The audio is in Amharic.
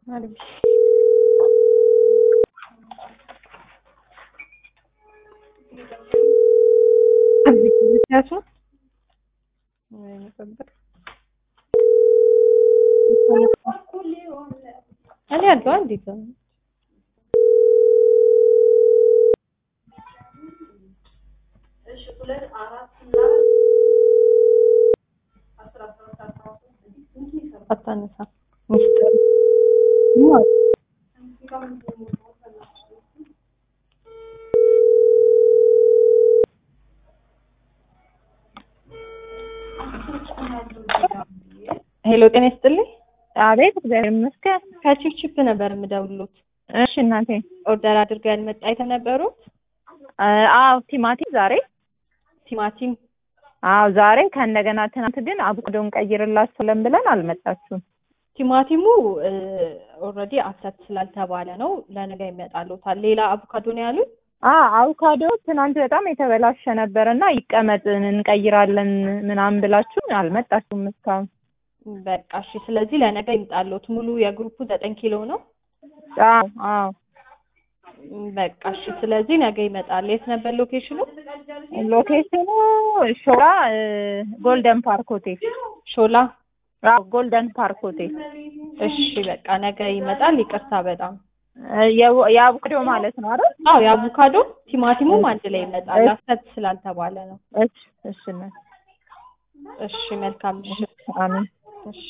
አሪፍ ምክንያቱም እኔ ያለው እንዴት ነው አታነሳ ሚስጥር ሄሎ ጤና ይስጥልኝ። አቤት እግዚአብሔር ይመስገን። ከቺፕቺፕ ነበር የምደውሉት። እሺ እናቴ። ኦርደር አድርገው ያልመጣ የተነበሩት አዎ ቲማቲም ዛሬ ቲማቲም አዎ ዛሬ ከእንደገና ትናንት ግን አቮካዶን ቀይርላችኋለን ብለን አልመጣችሁም። ቲማቲሙ ኦልሬዲ አሰት ስላልተባለ ነው ለነገ ይመጣሉታል። ሌላ አቮካዶ ነው ያሉት። አ አቮካዶ ትናንት በጣም የተበላሸ ነበር እና ይቀመጥ እንቀይራለን ምናምን ብላችሁ አልመጣችሁም እስካሁን። በቃ እሺ። ስለዚህ ለነገ ይምጣሉት። ሙሉ የግሩፑ ዘጠኝ ኪሎ ነው። አዎ አዎ በቃ እሺ። ስለዚህ ነገ ይመጣል። የት ነበር ሎኬሽኑ? ሎኬሽኑ ሾላ ጎልደን ፓርክ ሆቴል። ሾላ። አዎ ጎልደን ፓርክ ሆቴል። እሺ በቃ ነገ ይመጣል። ይቅርታ በጣም የው- የአቮካዶ ማለት ነው አይደል? አዎ የአቮካዶ ቲማቲሙም አንድ ላይ ይመጣል። አሰት ስላልተባለ ነው። እሺ እሺ እናቴ። እሺ መልካም ምሽት። አሜን። እሺ